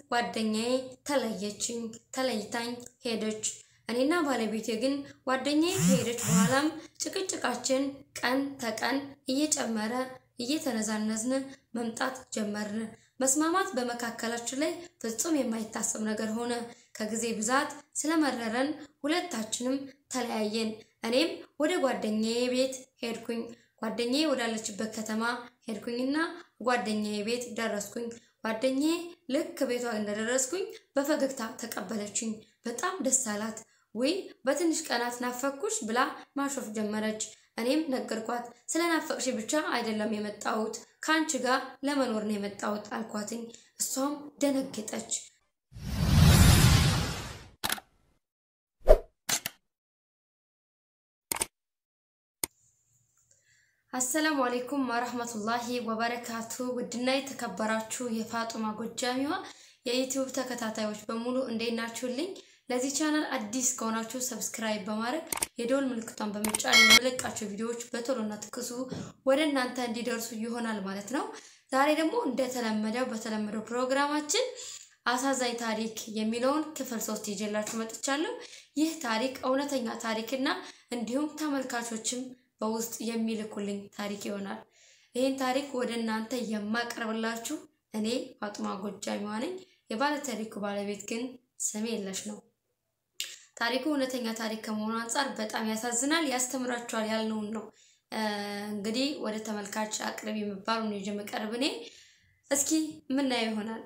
ጓደኛዬ ተለየችኝ፣ ተለይታኝ ሄደች። እኔና ባለቤቴ ግን ጓደኛዬ ከሄደች በኋላም ጭቅጭቃችን ቀን ተቀን እየጨመረ እየተነዛነዝን መምጣት ጀመርን። መስማማት በመካከላችን ላይ ፍጹም የማይታሰብ ነገር ሆነ። ከጊዜ ብዛት ስለመረረን ሁለታችንም ተለያየን። እኔም ወደ ጓደኛዬ ቤት ሄድኩኝ። ጓደኛዬ ወዳለችበት ከተማ ሄድኩኝና ጓደኛዬ ቤት ደረስኩኝ። ጓደኛዬ ልክ ቤቷ እንደደረስኩኝ በፈገግታ ተቀበለችኝ። በጣም ደስ አላት። ውይ በትንሽ ቀናት ናፈኩሽ ብላ ማሾፍ ጀመረች። እኔም ነገርኳት። ስለ ናፈቅሽ ብቻ አይደለም የመጣሁት ከአንቺ ጋር ለመኖር ነው የመጣሁት አልኳትኝ። እሷም ደነገጠች። አሰላሙ አሌይኩም ወረህመቱላሂ ወበረካቱ። ውድና የተከበራችሁ የፋጡማ ጎጃሚዋ የዩቲዩብ ተከታታዮች በሙሉ እንዴት ናችሁልኝ? ለዚህ ቻናል አዲስ ከሆናችሁ ሰብስክራይብ በማድረግ የደወል ምልክቷን በመጫን የምለቃቸው ቪዲዮዎች በቶሎና ትኩሱ ወደ እናንተ እንዲደርሱ ይሆናል ማለት ነው። ዛሬ ደግሞ እንደተለመደው በተለመደው ፕሮግራማችን አሳዛኝ ታሪክ የሚለውን ክፍል ሶስት ይዤላችሁ መጥቻለሁ። ይህ ታሪክ እውነተኛ ታሪክና እንዲሁም ተመልካቾችም በውስጥ የሚልኩልኝ ታሪክ ይሆናል። ይህን ታሪክ ወደ እናንተ የማቀርብላችሁ እኔ ፋጡማ ጎጃሚዋ ነኝ። የባለ ታሪኩ ባለቤት ግን ስሜ የለሽ ነው። ታሪኩ እውነተኛ ታሪክ ከመሆኑ አንጻር በጣም ያሳዝናል፣ ያስተምራችኋል ያልነውን ነው እንግዲህ ወደ ተመልካች አቅርብ የሚባሉ ይዤ የምቀርብ እኔ። እስኪ የምናየው ይሆናል።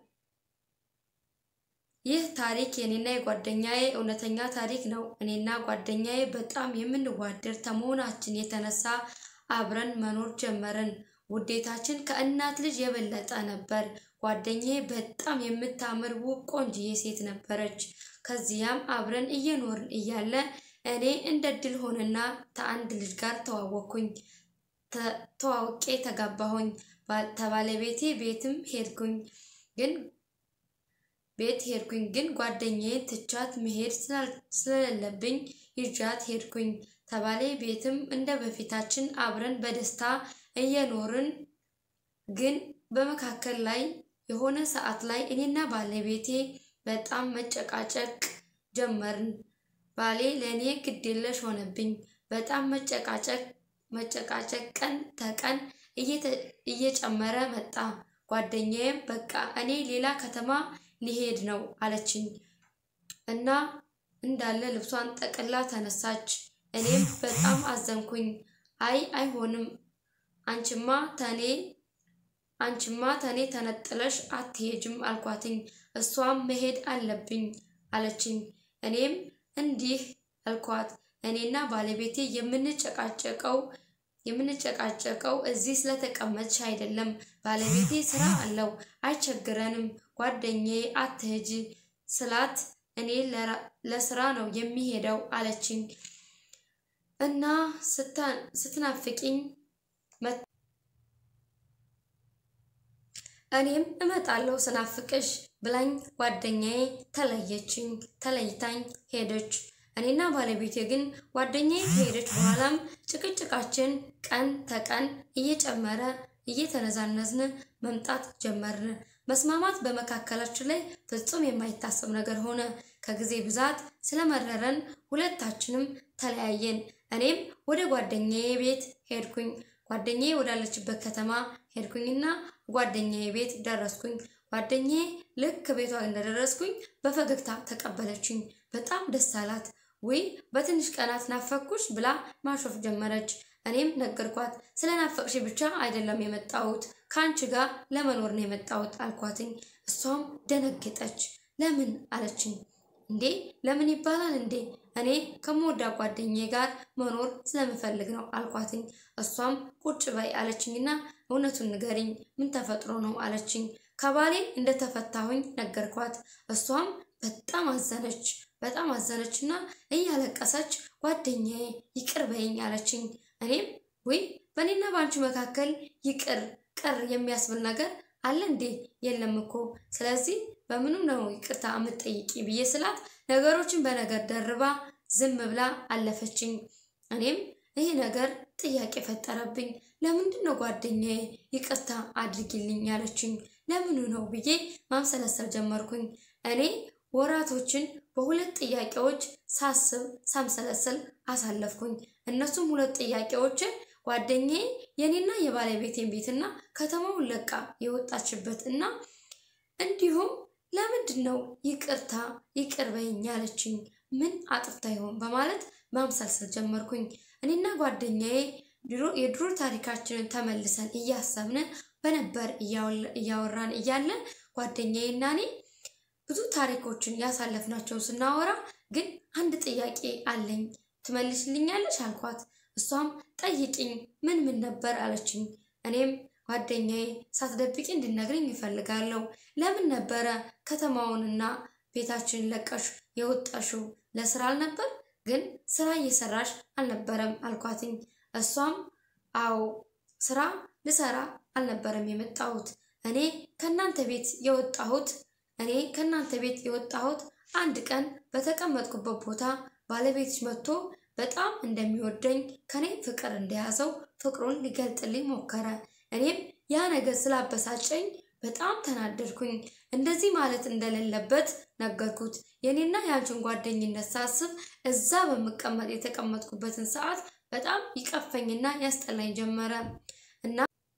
ይህ ታሪክ የኔና የጓደኛዬ እውነተኛ ታሪክ ነው። እኔና ጓደኛዬ በጣም የምንዋደድ ከመሆናችን የተነሳ አብረን መኖር ጀመርን። ውዴታችን ከእናት ልጅ የበለጠ ነበር። ጓደኛዬ በጣም የምታምር ውብ ቆንጅዬ ሴት ነበረች። ከዚያም አብረን እየኖርን እያለ እኔ እንደ ድል ሆነና ከአንድ ልጅ ጋር ተዋወቅኩኝ። ተዋውቄ ተጋባሁኝ። ከባለቤቴ ቤትም ሄድኩኝ ግን ቤት ሄድኩኝ ግን ጓደኛዬ ትቻት መሄድ ስለሌለብኝ ይዣት ሄድኩኝ። ተባሌ ቤትም እንደ በፊታችን አብረን በደስታ እየኖርን ግን በመካከል ላይ የሆነ ሰዓት ላይ እኔና ባለቤቴ በጣም መጨቃጨቅ ጀመርን። ባሌ ለእኔ ግዴለሽ ሆነብኝ። በጣም መጨቃጨቅ መጨቃጨቅ ቀን ተቀን እየጨመረ መጣ። ጓደኛዬም በቃ እኔ ሌላ ከተማ ሊሄድ ነው አለችኝ እና እንዳለ ልብሷን ጠቅላ ተነሳች። እኔም በጣም አዘንኩኝ። አይ አይሆንም፣ አንቺማ ተኔ አንቺማ ተኔ ተነጥለሽ አትሄጅም አልኳትኝ። እሷም መሄድ አለብኝ አለችኝ። እኔም እንዲህ አልኳት፣ እኔና ባለቤቴ የምንጨቃጨቀው የምንጨቃጨቀው እዚህ ስለተቀመጥሽ አይደለም። ባለቤቴ ስራ አለው፣ አይቸግረንም። ጓደኛዬ አትሄጂ ስላት እኔ ለስራ ነው የሚሄደው አለችኝ እና ስትናፍቂኝ እኔም እመጣለሁ ስናፍቅሽ ብላኝ ጓደኛዬ ተለየችኝ፣ ተለይታኝ ሄደች። እኔና ባለቤቴ ግን ጓደኛዬ ከሄደች በኋላም ጭቅጭቃችን ቀን ተቀን እየጨመረ እየተነዛነዝን መምጣት ጀመርን። መስማማት በመካከላችን ላይ ፍጹም የማይታሰብ ነገር ሆነ። ከጊዜ ብዛት ስለመረረን ሁለታችንም ተለያየን። እኔም ወደ ጓደኛዬ ቤት ሄድኩኝ። ጓደኛዬ ወዳለችበት ከተማ ሄድኩኝና ጓደኛዬ ቤት ደረስኩኝ። ጓደኛዬ ልክ ቤቷ እንደደረስኩኝ በፈገግታ ተቀበለችኝ። በጣም ደስ አላት። ውይ በትንሽ ቀናት ናፈኩሽ ብላ ማሾፍ ጀመረች። እኔም ነገርኳት። ስለ ናፈቅሽ ብቻ አይደለም የመጣሁት ከአንቺ ጋር ለመኖር ነው የመጣሁት አልኳትኝ። እሷም ደነገጠች። ለምን አለችኝ። እንዴ ለምን ይባላል እንዴ? እኔ ከምወዳ ጓደኛዬ ጋር መኖር ስለምፈልግ ነው አልኳትኝ። እሷም ቁጭ በይ አለችኝና እውነቱን ንገሪኝ፣ ምን ተፈጥሮ ነው አለችኝ። ከባሌ እንደተፈታሁኝ ነገርኳት። እሷም በጣም አዘነች። በጣም አዘነችና እያለቀሰች ጓደኛዬ ይቅር በይኝ አለችኝ። እኔም ወይ በእኔና በአንቺ መካከል ይቅር ቅር የሚያስብል ነገር አለ እንዴ? የለም እኮ ስለዚህ በምንም ነው ይቅርታ የምትጠይቂ ብዬ ስላት ነገሮችን በነገር ደርባ ዝም ብላ አለፈችኝ። እኔም ይህ ነገር ጥያቄ ፈጠረብኝ። ለምንድን ነው ጓደኛዬ ይቅርታ አድርጊልኝ ያለችኝ? ለምኑ ነው ብዬ ማምሰለሰል ጀመርኩኝ። እኔ ወራቶችን በሁለት ጥያቄዎች ሳስብ ሳምሰለሰል አሳለፍኩኝ። እነሱም ሁለት ጥያቄዎችን ጓደኛዬ የኔና የባለቤቴን ቤትና ከተማውን ለቃ የወጣችበት እና እንዲሁም ለምንድን ነው ይቅርታ ይቅር በይኝ ያለችኝ ምን አጥፍታ ይሆን በማለት ማምሰልሰል ጀመርኩኝ። እኔና ጓደኛዬ የድሮ ታሪካችንን ተመልሰን እያሰብን በነበር እያወራን እያለ ጓደኛዬና እኔ ብዙ ታሪኮችን ያሳለፍናቸውን ስናወራ ግን አንድ ጥያቄ አለኝ ትመልስልኛለች አልኳት። እሷም ጠይቂኝ ምን ምን ነበር አለችኝ። እኔም ጓደኛዬ ሳትደብቂ እንድነግርኝ ይፈልጋለሁ። ለምን ነበረ ከተማውንና ቤታችንን ለቀሽ የወጣሽው? ለስራ አልነበር? ግን ስራ እየሰራሽ አልነበረም አልኳትኝ። እሷም አዎ ስራ ልሰራ አልነበረም የመጣሁት እኔ ከእናንተ ቤት የወጣሁት እኔ ከእናንተ ቤት የወጣሁት አንድ ቀን በተቀመጥኩበት ቦታ ባለቤትሽ መጥቶ በጣም እንደሚወደኝ ከኔ ፍቅር እንደያዘው ፍቅሩን ሊገልጥልኝ ሞከረ። እኔም ያ ነገር ስላበሳጨኝ በጣም ተናደድኩኝ። እንደዚህ ማለት እንደሌለበት ነገርኩት። የኔና የአንቺን ጓደኝነት ሳስብ እዛ በምቀመጥ የተቀመጥኩበትን ሰዓት በጣም ይቀፈኝና ያስጠላኝ ጀመረ እና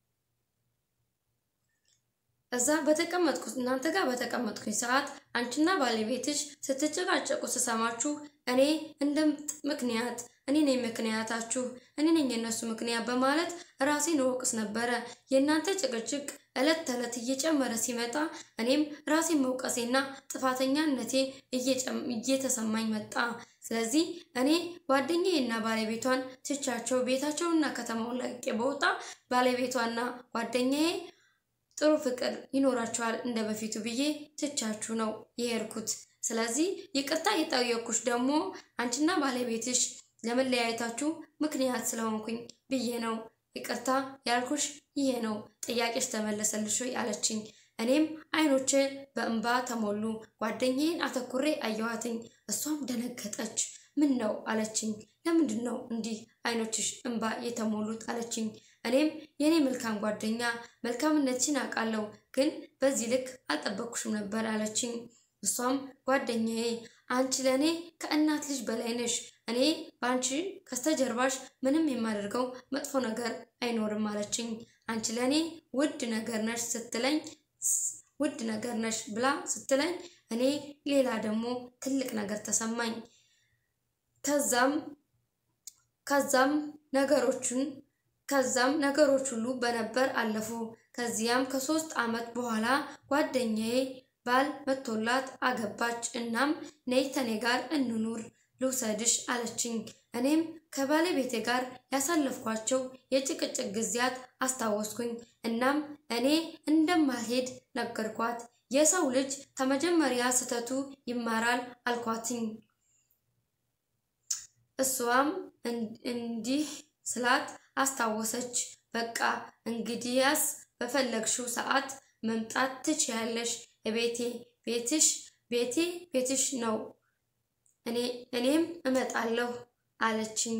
እዛ በተቀመጥኩት እናንተ ጋር በተቀመጥኩኝ ሰዓት አንቺና ባለቤትሽ ስትጨቃጨቁ ስሰማችሁ እኔ እንደ ምክንያት እኔ ነኝ ምክንያታችሁ፣ እኔ ነኝ የእነሱ ምክንያት በማለት ራሴን እወቅስ ነበረ። የእናንተ ጭቅጭቅ ዕለት ተዕለት እየጨመረ ሲመጣ እኔም ራሴን መውቀሴና ጥፋተኛነቴ እየተሰማኝ መጣ። ስለዚህ እኔ ጓደኛዬና ባለቤቷን ትቻቸው ቤታቸውና ከተማውን ለቅቄ በወጣ ባለቤቷና ጓደኛዬ ጥሩ ፍቅር ይኖራቸዋል እንደ በፊቱ ብዬ ትቻችሁ ነው የሄድኩት። ስለዚህ ይቅርታ የጠየኩሽ ደግሞ አንቺና ባለቤትሽ ለመለያየታችሁ ምክንያት ስለሆንኩኝ ብዬ ነው። ይቅርታ ያልኩሽ ይሄ ነው። ጥያቄሽ ተመለሰልሽ ወይ አለችኝ። እኔም አይኖቼ በእንባ ተሞሉ። ጓደኛዬን አተኩሬ አየኋትኝ። እሷም ደነገጠች። ምን ነው አለችኝ። ለምንድን ነው እንዲህ አይኖችሽ እንባ የተሞሉት አለችኝ። እኔም የኔ መልካም ጓደኛ መልካምነትሽን አውቃለሁ፣ ግን በዚህ ልክ አልጠበቅኩሽም ነበር አለችኝ። እሷም ጓደኛዬ አንቺ ለእኔ ከእናት ልጅ በላይ ነሽ። እኔ በአንቺ ከስተጀርባሽ ምንም የማደርገው መጥፎ ነገር አይኖርም አለችኝ። አንቺ ለእኔ ውድ ነገር ነሽ ስትለኝ ውድ ነገር ነሽ ብላ ስትለኝ እኔ ሌላ ደግሞ ትልቅ ነገር ተሰማኝ። ከዛም ከዛም ነገሮቹን ከዛም ነገሮች ሁሉ በነበር አለፉ። ከዚያም ከሶስት ዓመት በኋላ ጓደኛዬ ባል መቶላት አገባች። እናም ነይ ተኔ ጋር እንኑር ልውሰድሽ አለችኝ። እኔም ከባለቤቴ ጋር ያሳለፍኳቸው የጭቅጭቅ ጊዜያት አስታወስኩኝ። እናም እኔ እንደማልሄድ ነገርኳት። የሰው ልጅ ከመጀመሪያ ስህተቱ ይማራል አልኳትኝ። እሷም እንዲህ ስላት አስታወሰች። በቃ እንግዲያስ በፈለግሽው ሰዓት መምጣት ትችያለሽ። ቤቴ ቤትሽ ቤቴ ቤትሽ ነው። እኔ እኔም እመጣለሁ አለችኝ።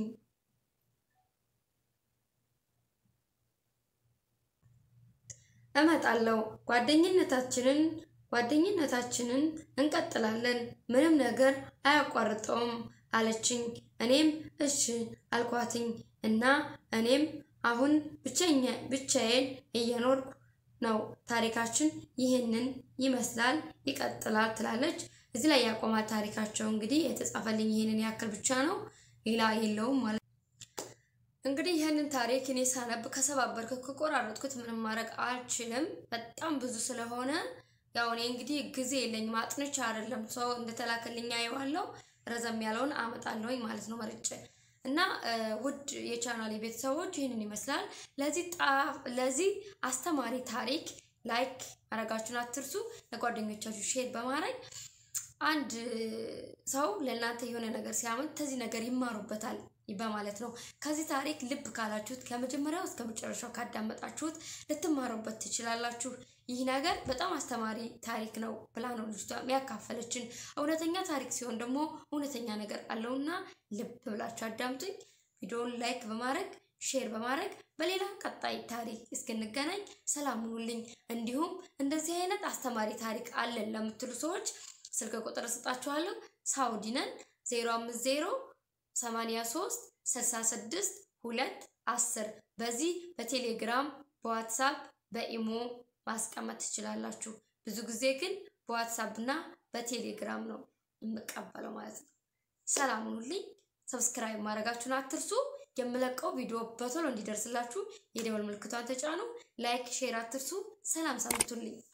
እመጣለሁ ጓደኝነታችንን ጓደኝነታችንን እንቀጥላለን። ምንም ነገር አያቋርጠውም አለችኝ። እኔም እሺ አልኳትኝ እና እኔም አሁን ብቸኛ ብቻዬን እየኖርኩ ነው። ታሪካችን ይህንን ይመስላል፣ ይቀጥላል ትላለች። እዚህ ላይ ያቆማል ታሪካቸው። እንግዲህ የተጻፈልኝ ይህንን ያክል ብቻ ነው፣ ሌላ የለውም ማለት እንግዲህ ይህንን ታሪክ እኔ ሳነብ ከሰባበርኩት ከቆራረጥኩት ምንም ማድረግ አልችልም። በጣም ብዙ ስለሆነ ያው እኔ እንግዲህ ጊዜ የለኝም አጥንቻ አይደለም ሰው እንደተላከልኝ አየዋለሁ። ረዘም ያለውን አመጣለሁኝ ማለት ነው መርጬ እና ውድ የቻናሌ ቤተሰቦች ይህንን ይመስላል። ለዚህ ለዚህ አስተማሪ ታሪክ ላይክ ማድረጋችሁን አትርሱ። ለጓደኞቻችሁ ሼር በማድረግ አንድ ሰው ለእናንተ የሆነ ነገር ሲያመጥ ከዚህ ነገር ይማሩበታል በማለት ነው። ከዚህ ታሪክ ልብ ካላችሁት ከመጀመሪያው እስከ መጨረሻው ካዳመጣችሁት ልትማሩበት ትችላላችሁ። ይህ ነገር በጣም አስተማሪ ታሪክ ነው ብላ ነው ልጅቷ ያካፈለችን። እውነተኛ ታሪክ ሲሆን ደግሞ እውነተኛ ነገር አለውና ልብ ብላችሁ አዳምጡኝ። ቪዲዮውን ላይክ በማድረግ ሼር በማድረግ በሌላ ቀጣይ ታሪክ እስክንገናኝ ሰላም ሁኑልኝ። እንዲሁም እንደዚህ አይነት አስተማሪ ታሪክ አለን ለምትሉ ሰዎች ስልክ ቁጥር እሰጣችኋለሁ። ሳውዲ ነን 050 83 66 2 10 በዚህ በቴሌግራም በዋትሳፕ በኢሞ ማስቀመጥ ትችላላችሁ። ብዙ ጊዜ ግን በዋትሳፕ እና በቴሌግራም ነው የምቀበለው ማለት ነው። ሰላም ሁኑልኝ። ሰብስክራይብ ማድረጋችሁን አትርሱ። የምለቀው ቪዲዮ በቶሎ እንዲደርስላችሁ የደወል ምልክቷን ተጫኑ። ላይክ፣ ሼር አትርሱ። ሰላም ሰምቱልኝ።